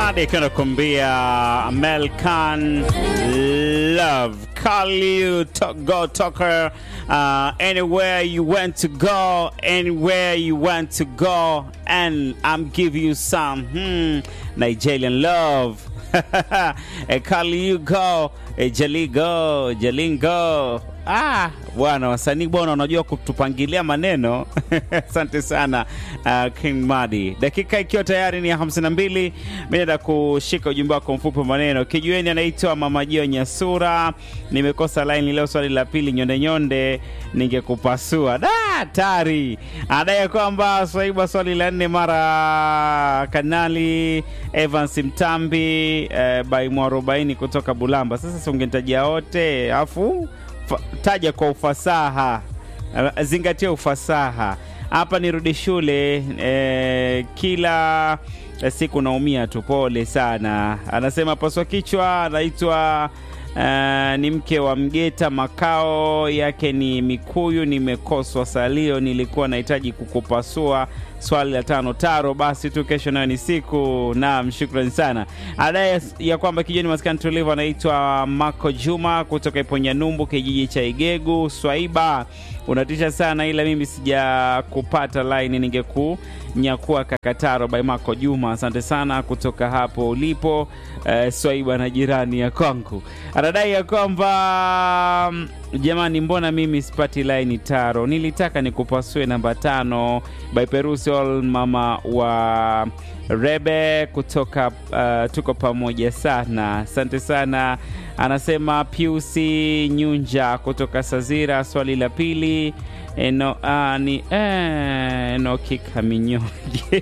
Madi akiwa anakuambia Amel Khan love call you to go talker uh, anywhere you want to go anywhere you want to go and I'm give you some hmm, Nigerian love a call you go a jali go jalingo Ah, bwana wasanii bwana wanajua kutupangilia maneno. Asante sana uh, King Madi. Dakika ikiwa tayari ni ya 52, mimi naenda kushika ujumbe wako mfupi wa maneno. Kijueni anaitwa Mama Jio Nyasura. Nimekosa line leo, swali la pili nyonde nyonde, ningekupasua. Da, hatari. Adai kwamba swaiba swali la nne mara kanali Evans Mtambi eh, by mwarobaini kutoka Bulamba. Sasa si ungenitajia wote afu Fa, taja kwa ufasaha, zingatia ufasaha. Hapa nirudi shule eh, kila siku naumia tu, pole sana. Anasema paswa kichwa, anaitwa Uh, ni mke wa Mgeta, makao yake ni Mikuyu. Nimekoswa salio, nilikuwa nahitaji kukupasua swali la tano taro. Basi tu kesho nayo ni siku. Naam, shukrani sana. Adai ya kwamba kijani maskani tulivu anaitwa Mako Juma kutoka Iponyanyumbu, kijiji cha Igegu. Swaiba, unatisha sana, ila mimi sijakupata line, ningekunyakua kakataro by Mako Juma. Asante sana kutoka hapo ulipo, uh, Swaiba na jirani ya kwangu anadai ya kwamba jamani, mbona mimi sipati laini taro? Nilitaka nikupasue namba tano by Perusol, mama wa Rebe kutoka uh, tuko pamoja sana, asante sana. Anasema Piusi Nyunja kutoka Sazira, swali la pili eno, uh, ni eh, nokikaminyonge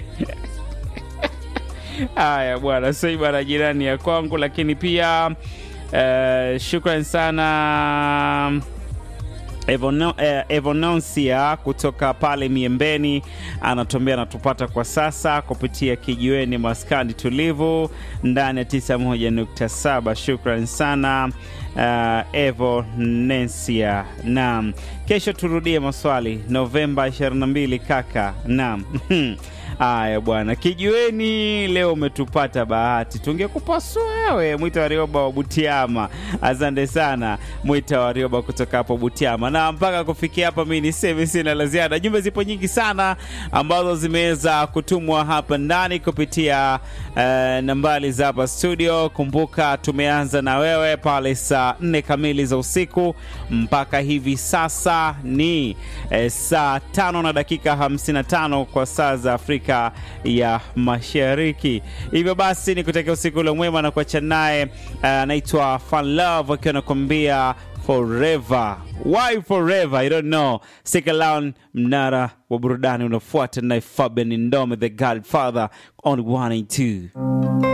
Haya bwana, Swaiba na jirani ya kwangu, lakini pia uh, shukran sana Evono, eh, Evononsia kutoka pale Miembeni anatuambia anatupata kwa sasa kupitia kijiweni maskani tulivu ndani ya 91.7. Shukran sana uh, Evonensia. Naam, kesho turudie maswali Novemba 22 kaka. Naam. Haya bwana, kijiweni leo umetupata bahati, tungekupasua wewe. Mwita Warioba wa Butiama, asante sana Mwita Warioba kutoka hapo Butiama. Na mpaka kufikia hapa, mi niseme sina la ziada. Jumbe zipo nyingi sana ambazo zimeweza kutumwa hapa ndani kupitia uh, nambari za hapa studio. Kumbuka tumeanza na wewe pale saa nne kamili za usiku mpaka hivi sasa ni eh, saa tano na dakika 55 kwa saa za Afrika ya Mashariki. Hivyo basi ni kutakia usiku ule mwema na kuacha naye anaitwa uh, Fun Love akiwa anakuambia forever. Why forever? I don't know. Stick around, mnara wa burudani unafuata naye Fabian Ndome the Godfather on 1 and 2.